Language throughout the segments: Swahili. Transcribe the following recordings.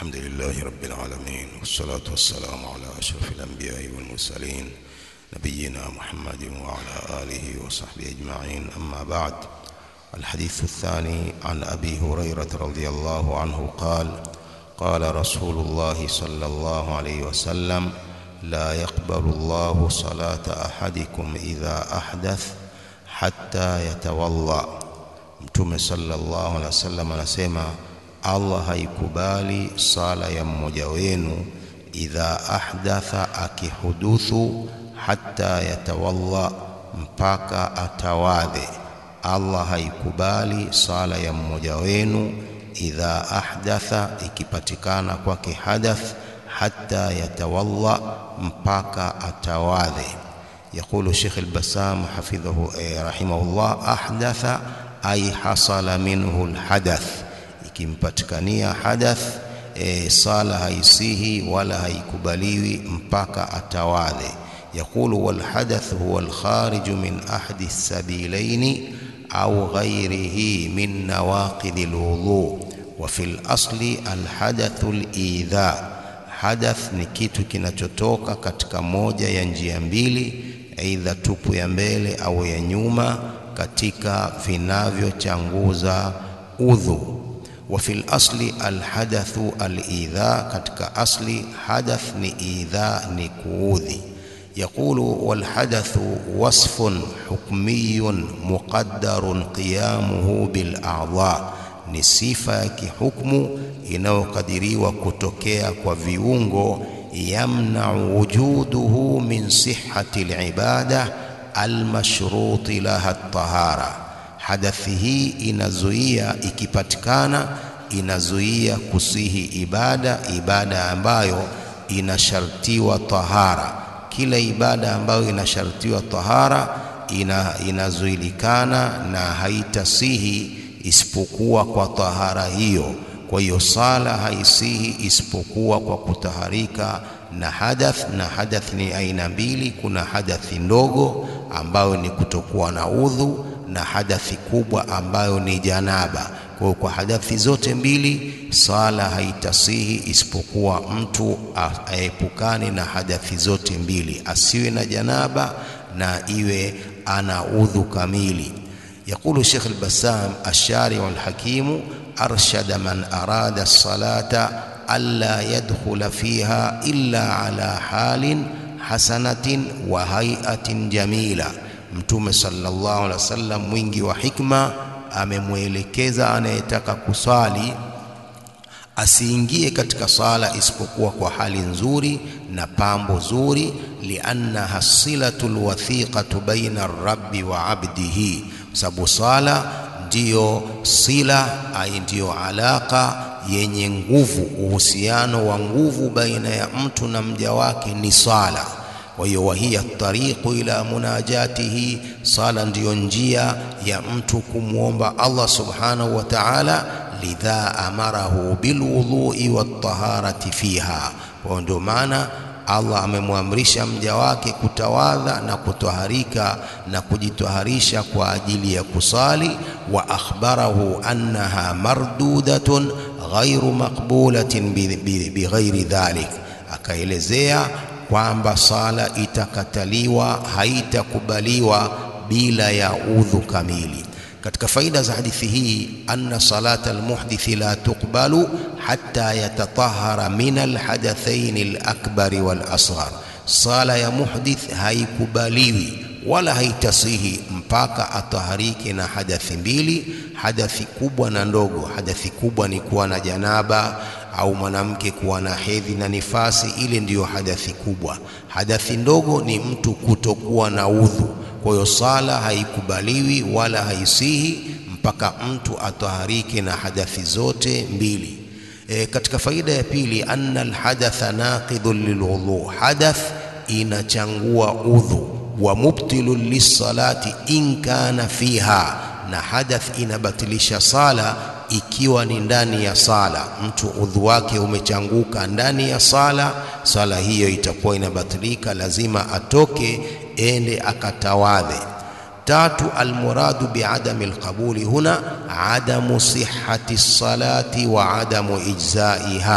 الحمد لله رب العالمين والصلاة والسلام على أشرف الأنبياء والمرسلين نبينا محمد وعلى آله وصحبه أجمعين أما بعد الحديث الثاني عن أبي هريرة رضي الله عنه قال قال رسول الله صلى الله عليه وسلم لا يقبل الله صلاة أحدكم إذا أحدث حتى يتوضأ Mtume sallallahu alaihi wasallam anasema Allah haikubali sala ya mmoja wenu idha ahdatha, akihuduthu, hatta yatawalla, mpaka atawadhe. Allah haikubali sala ya mmoja wenu idha ahdatha, ikipatikana kwake hadath, hatta yatawalla, mpaka atawadhe. Yaqulu Sheikh al-Bassam hafidhahu eh, rahimahullah, ahdatha ay hasala minhu alhadath, ikimpatikania hadath e, sala haisihi wala haikubaliwi mpaka atawadhe. Yaqulu walhadath huwa alkhariju min ahadi sabilaini au ghairihi min nawaqidhi alwudhu wa fil asli alhadathu alidha. Hadath ni kitu kinachotoka katika moja ya njia mbili, aidha tupu ya mbele au ya nyuma katika vinavyochanguza udhu. Wa fil asli alhadathu alidha, katika asli hadath ni idha, ni kuudhi. Yaqulu walhadathu wasfun hukmiyun muqaddarun qiyamuhu bil a'dha, ni sifa ya kihukmu inayokadiriwa kutokea kwa viungo. Yamna'u wujuduhu min sihhati alibada almashruti laha tahara, hadathi hii inazuia, ikipatikana inazuia kusihi ibada, ibada ambayo inashartiwa tahara. Kila ibada ambayo inashartiwa tahara ina, inazuilikana na haitasihi isipokuwa kwa tahara hiyo. Kwa hiyo sala haisihi isipokuwa kwa kutaharika na hadath. Na hadath ni aina mbili, kuna hadathi ndogo ambayo ni kutokuwa na udhu na hadathi kubwa ambayo ni janaba. Kwa hiyo kwa hadathi zote mbili sala haitasihi isipokuwa mtu aepukane na hadathi zote mbili, asiwe na janaba na iwe ana udhu kamili. Yaqulu Sheikh al-Bassam ash-Shari'u al-Hakimu arshada man arada as-salata alla yadkhula fiha illa ala halin hasanatin wa hay'atin jamila. Mtume sallallahu alaihi wasallam mwingi wa hikma amemwelekeza anayetaka kuswali asiingie katika sala isipokuwa kwa hali nzuri na pambo zuri, liannaha silatul wathiqatu baina ar-rabbi wa abdihi, sababu sala ndiyo sila ai, ndiyo alaka yenye nguvu, uhusiano wa nguvu baina ya mtu na mja wake ni sala. Kwa hiyo wahiya tariqu ila munajatihi, sala ndiyo njia ya mtu kumwomba Allah subhanahu wa ta'ala. Lidha amarahu bilwudhui wattaharati fiha, kwa ndio maana Allah amemwamrisha mja wake kutawadha na kutwaharika na kujitwaharisha kwa ajili ya kusali. Wa akhbarahu annaha mardudatun ghairu maqbulatin bighairi dhalik, akaelezea kwamba sala itakataliwa, haitakubaliwa bila ya udhu kamili. Katika faida za hadithi hii, anna salata almuhdithi la tuqbalu hatta yatatahara min alhadathaini alakbari walasghar, sala ya muhdith haikubaliwi wala haitasihi mpaka atahariki na hadathi mbili, hadathi kubwa na ndogo. Hadathi kubwa ni kuwa na janaba au mwanamke kuwa na hedhi na nifasi, ile ndiyo hadathi kubwa. Hadathi ndogo ni mtu kutokuwa na udhu. Kwa hiyo sala haikubaliwi wala haisihi mpaka mtu atahariki na hadathi zote mbili. E, katika faida ya pili, anna alhadatha naqidhun lilwudhu, hadath inachangua udhu. Wa mubtilun lissalati in kana fiha, na hadath inabatilisha sala ikiwa ni ndani ya sala. Mtu udhu wake umechanguka ndani ya sala, sala hiyo itakuwa inabatilika, lazima atoke ende akatawadhe. Tatu, almuradu biadami alqabuli huna adamu sihhati salati wa adamu ijzaiha,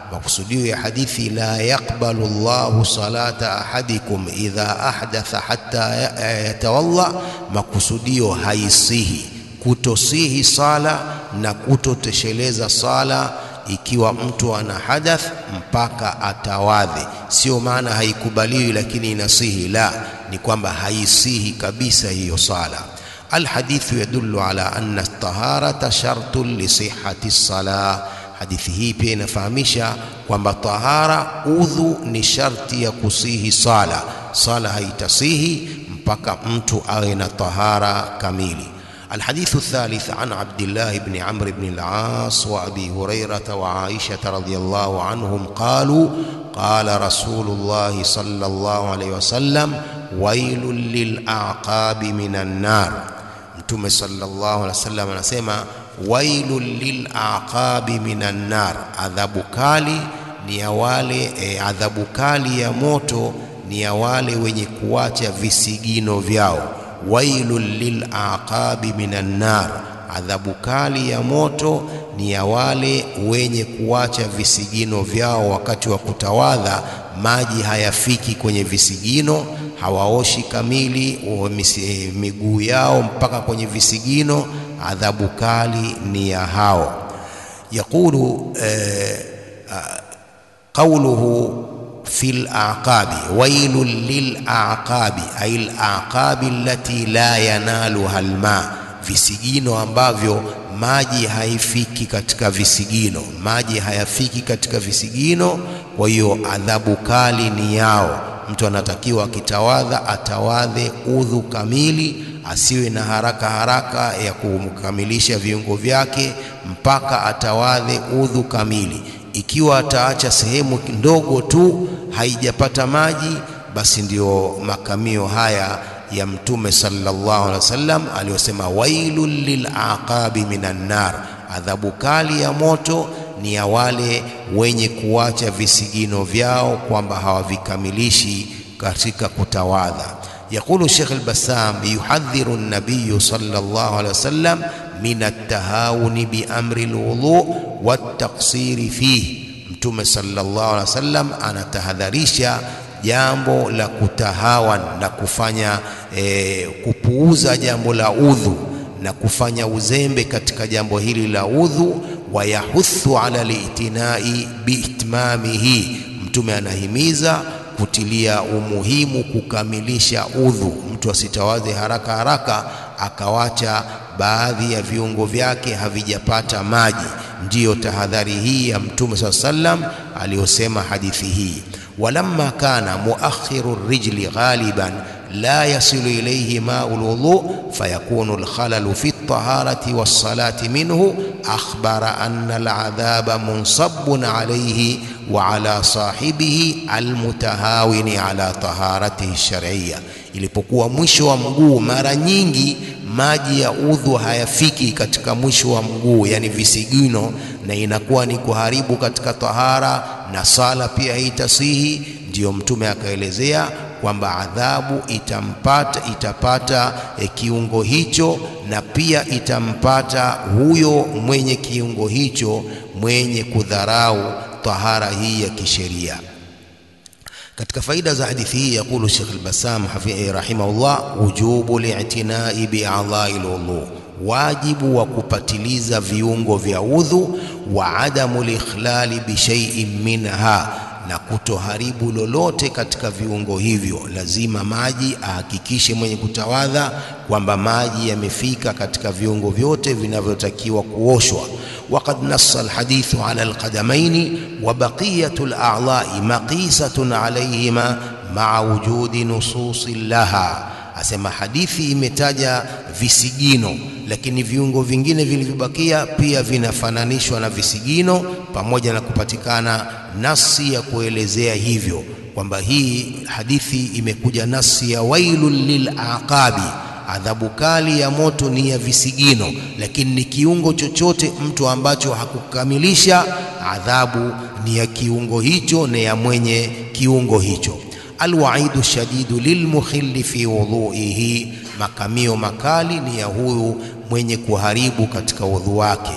makusudio ya hadithi la yaqbalu Allahu salata ahadikum idha ahdatha hatta yatawalla, makusudio haisihi kutosihi sala na kutotosheleza sala ikiwa mtu ana hadath mpaka atawadhe. Sio maana haikubaliwi lakini inasihi, la, ni kwamba haisihi kabisa hiyo sala. Alhadithu yadullu ala anna taharata shartun li sihhati salah. Hadithi hii pia inafahamisha kwamba tahara, udhu ni sharti ya kusihi sala. Sala haitasihi mpaka mtu awe na tahara kamili. الحديث الثالث عن عبد الله بن عمرو بن العاص وابي هريره وعائشه رضي الله عنهم قالوا قال رسول الله صلى الله عليه وسلم ويل للاعقاب من النار mtume sallallahu alaihi wasallam anasema wailul lilaqabi minan nar adhabu kali ni ya wale e, adhabu kali ya moto ni ya wale wenye kuacha visigino vyao wailul lilaqabi minan nar, adhabu kali ya moto ni ya wale wenye kuacha visigino vyao wakati wa kutawadha, maji hayafiki kwenye visigino, hawaoshi kamili miguu yao mpaka kwenye visigino. Adhabu kali ni ya hao. Yaqulu eh, qawluhu fi laqabi wailun lilaqabi ay laqabi allati la yanaluha alma, visigino ambavyo maji haifiki katika visigino, maji hayafiki katika visigino. Kwa hiyo adhabu kali ni yao. Mtu anatakiwa akitawadha atawadhe udhu kamili, asiwe na haraka haraka ya kukamilisha viungo vyake mpaka atawadhe udhu kamili. Ikiwa ataacha sehemu ndogo tu haijapata maji, basi ndio makamio haya ya Mtume sallallahu alaihi wasallam aliyosema, wailul lilaqabi minan nar, adhabu kali ya moto ni ya wale wenye kuacha visigino vyao kwamba hawavikamilishi katika kutawadha. Yaqulu Sheikh al-Bassam, yuhadhiru an-nabiy sallallahu alaihi wasallam min at-tahawuni bi amri al-wudu wat-taqsiri fihi Mtume sallallahu alaihi wasallam anatahadharisha jambo la kutahawan na kufanya e, kupuuza jambo la udhu na kufanya uzembe katika jambo hili la udhu. Wayahuthu ala litinai biitmamihi, Mtume anahimiza kutilia umuhimu kukamilisha udhu. Mtu asitawaze haraka haraka akawacha baadhi ya viungo vyake havijapata maji. Ndiyo tahadhari hii ya Mtume saa sallam aliyosema hadithi hii, walamma kana muakhiru rijli ghaliban la yasilu ilayhi mau lwudhu fayakunu alkhalalu fi ltaharati wassalati minhu akhbara anna aladhaba munsabun alayhi wa ala sahibihi almutahawini ala taharatihi shar'iyya. Ilipokuwa mwisho wa mguu, mara nyingi maji ya udhu hayafiki katika mwisho wa mguu, yani visigino, na inakuwa ni kuharibu katika tahara na sala pia haitasihi. Ndiyo Mtume akaelezea kwamba adhabu itampata itapata e, kiungo hicho na pia itampata huyo mwenye kiungo hicho mwenye kudharau tahara hii ya kisheria. Katika faida za hadithi hii yakulu Sheikh al-Bassam rahimahullah, wujubu li'tinai bi'adhai al-wudhu, wajibu wa kupatiliza viungo vya udhu, wa adamu likhlali bi shay'in minha, na kutoharibu lolote katika viungo hivyo. Lazima maji ahakikishe mwenye kutawadha kwamba maji yamefika katika viungo vyote vinavyotakiwa kuoshwa. Waqad nassa alhadithu ala alqadamaini wa baqiyatu ala'dha'i maqisatun alayhima ma'a wujudi nususi laha, asema hadithi imetaja visigino, lakini viungo vingine vilivyobakia pia vinafananishwa na visigino, pamoja na kupatikana nasi ya kuelezea hivyo kwamba hii hadithi imekuja nasi ya wailul lilaqabi adhabu kali ya moto ni ya visigino, lakini ni kiungo chochote mtu ambacho hakukamilisha, adhabu ni ya kiungo hicho na ya mwenye kiungo hicho. Alwaidu shadidu lilmukhilli fi wudhuihi, makamio makali ni ya huyu mwenye kuharibu katika udhu wake.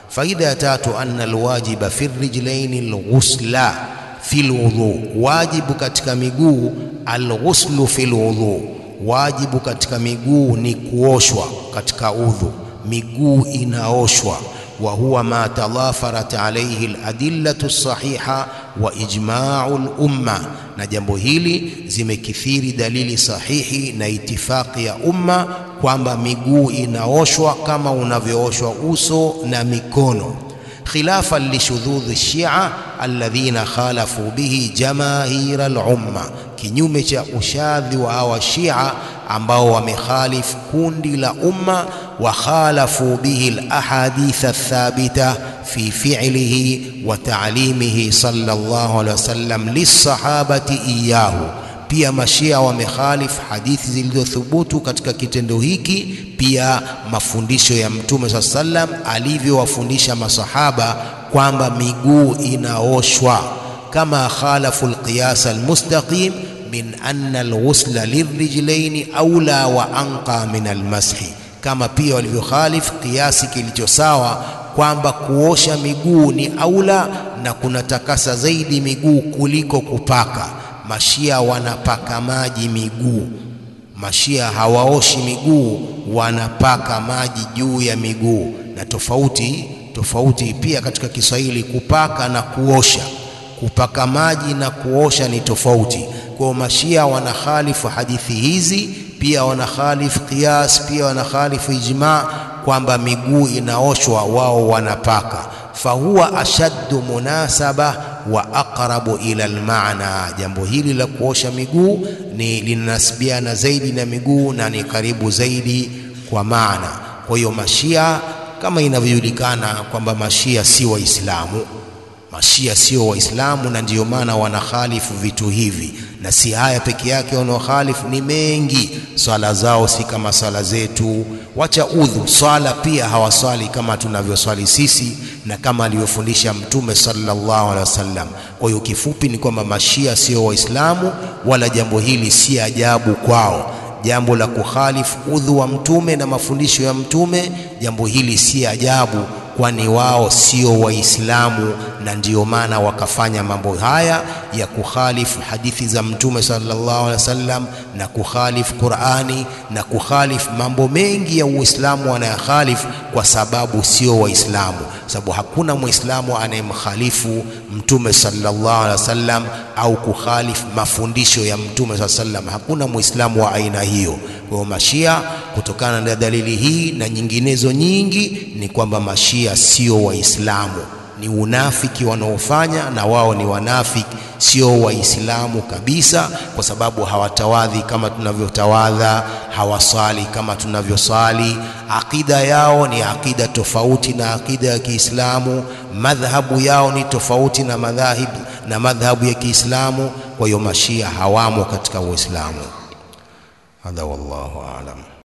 faida ya tatu anna alwajiba fi rijlaini alghusla fi alwudhu wajibu katika miguu alghuslu fi alwudhu wajibu katika miguu ni kuoshwa katika udhu miguu inaoshwa wa huwa ma tadhafarat alayhi aladillatu as-sahiha wa ijma'u al-umma na jambo hili zimekithiri dalili sahihi na itifaki ya umma kwamba miguu inaoshwa kama unavyooshwa uso na mikono khilafan lishudhudhi shia alladhina khalafu bihi jamaahira al-umma kinyume cha ushadhi wa hawa shia ambao wamekhalifu kundi la umma wa khalafu bihi al-ahadith ath-thabita fi fi'lihi wa ta'limihi sallallahu alaihi wasallam lis-sahabati iyahu pia mashia wamekhalif hadithi zilizothubutu katika kitendo hiki pia mafundisho ya mtume saa sallam alivyowafundisha masahaba kwamba miguu inaoshwa kama khalafu alqiyas almustaqim min anna alghusla lirrijlaini aula wa anqa min almashi kama pia walivyokhalif kiasi kilicho sawa kwamba kuosha miguu ni aula na kunatakasa zaidi miguu kuliko kupaka mashia wanapaka maji miguu mashia hawaoshi miguu wanapaka maji juu ya miguu na tofauti tofauti pia katika Kiswahili kupaka na kuosha kupaka maji na kuosha ni tofauti kwa mashia wanakhalifu hadithi hizi pia wanakhalifu qiyas pia wanakhalifu ijma kwamba miguu inaoshwa wao wanapaka fahuwa ashaddu munasaba wa aqrabu ila almaana jambo hili la kuosha miguu ni linanasibiana zaidi na miguu na ni karibu zaidi kwa maana kwa hiyo mashia kama inavyojulikana kwamba mashia si waislamu mashia sio waislamu na ndiyo maana wanakhalifu vitu hivi na si haya peke yake wanaokhalifu ni mengi swala zao si kama swala zetu wacha udhu swala pia hawaswali kama tunavyoswali sisi na kama alivyofundisha mtume sallallahu alaihi wasallam kwa hiyo kifupi ni kwamba mashia sio waislamu wala jambo hili si ajabu kwao jambo la kukhalifu udhu wa mtume na mafundisho ya mtume jambo hili si ajabu kwani wao sio waislamu na ndiyo maana wakafanya mambo haya ya kukhalifu hadithi za mtume sallallahu alaihi wasallam na kukhalifu Qur'ani na kukhalifu mambo mengi ya Uislamu wanayakhalifu kwa sababu sio waislamu sababu hakuna muislamu anayemkhalifu mtume sallallahu alaihi wasallam au kukhalifu mafundisho ya mtume sallallahu alaihi wasallam hakuna muislamu wa aina hiyo kwa hiyo mashia kutokana na dalili hii na nyinginezo nyingi ni kwamba mashia sio waislamu ni unafiki wanaofanya na wao ni wanafiki sio waislamu kabisa kwa sababu hawatawadhi kama tunavyotawadha hawasali kama tunavyosali akida yao ni akida tofauti na akida ya Kiislamu madhhabu yao ni tofauti na madhahib na madhhabu ya Kiislamu kwa hiyo mashia hawamo katika Uislamu hadha wallahu aalam